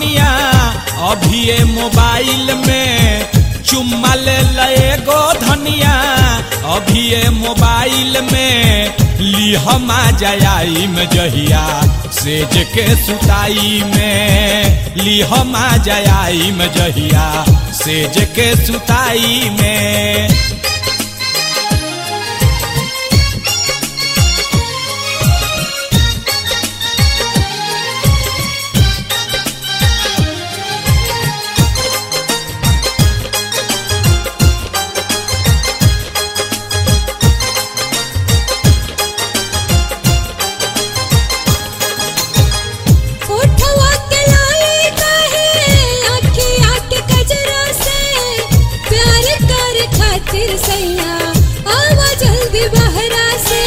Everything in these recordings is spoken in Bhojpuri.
धनिया अभी मोबाइल में चुम्मा ले लए गो धनिया अभी मोबाइल में लिहम आ जाई में जहिया सेज के सुताई में लिहम आ जाई में जहिया सेज के सुताई में उठवा के लाए काहे आँखी आँख कजरा से प्यार कर खातिर सैया आवा जल्दी बहरा से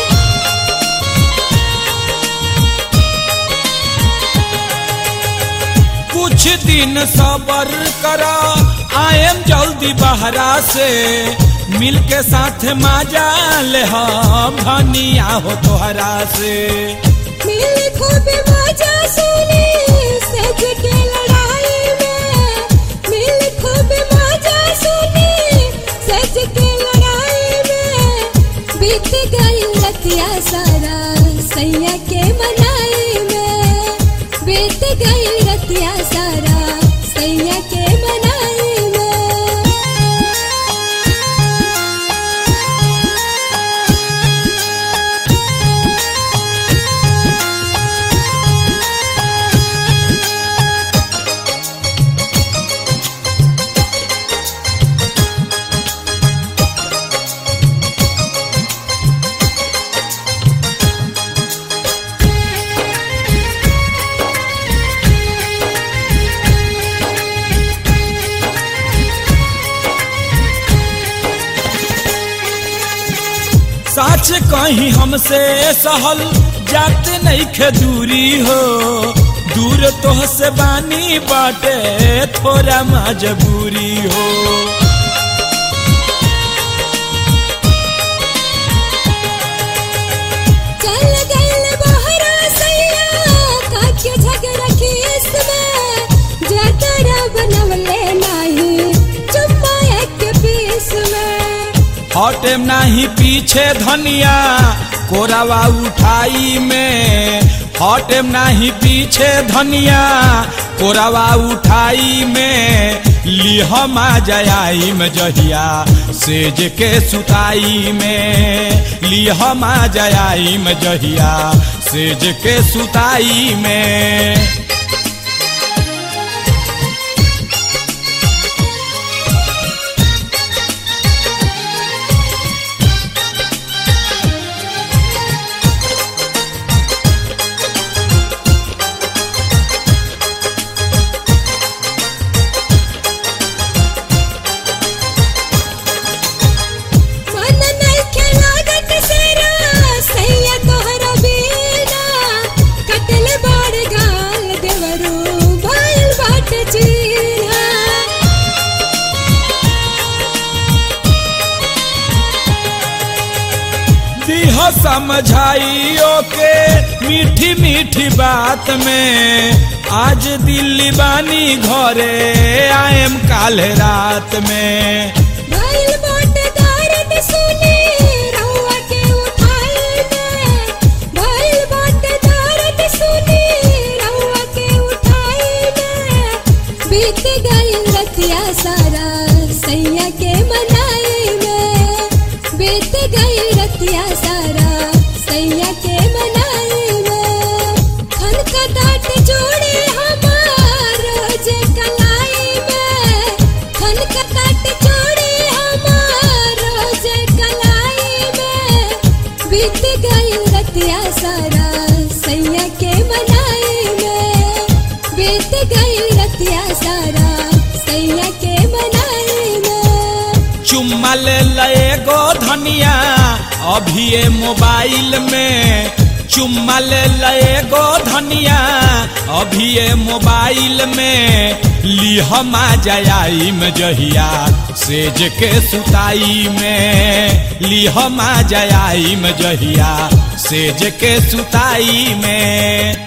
कुछ दिन सबर करा आएम जल्दी बहरा से मिल के साथ मजा ले हम धनिया हो तोहरा से मिल खूब मजा सुनी सज के लड़ाई में मिल खूब मजा सुनी सज के लड़ाई में बीत गई रतिया सारा सैया के मनाई में बीत गई रतिया सारा सैया के मनाई में सच कहीं हमसे सहल जात नहीं खे दूरी हो दूर तो से बानी बाटे थोड़ा मजबूरी हो चल गइल बहरा सैया काके झगड़ा खीस में जतरा बनवले नाही चुम्मा एक पीस में हटे नाही पीछे धनिया कोरावा उठाई में हटे नाही पीछे धनिया कोरावा उठाई में लिहम आ जाई में जहिया सेज के सुताई में लिहम आ जाई में जहिया सेज के सुताई में मन नइखे लागत सेरा सैया तोहरा बिना कटल बाड़ गाल देवरू भइल बाट चीना दीह समझाइयो के मीठी मीठी बात में आज दिल्ली बानी घरे आएम काल रात में भइल बाट दर्द सुनी रउआ के उठाई में भइल बाट दर्द सुनी रउआ के उठाई में बीत गई रतिया सारा सैया के मनाई में बीत गई रतिया सारा सैया के मनाई में खन का दाट जोड़े हमार रोज कलाई में खन का दाट जोड़े हमार रोज कलाई में बीत गई रतिया सारा सैया के मनाई में बीत गई रतिया सारा सैया के मनाई में चुम्मा ले लए गो धनिया अभी मोबाइल में चुम्मा ले लए गो धनिया अभी मोबाइल में लिहम आ जाई में जहिया सेज के सुताई में लिहम आ जाई में जहिया सेज के सुताई में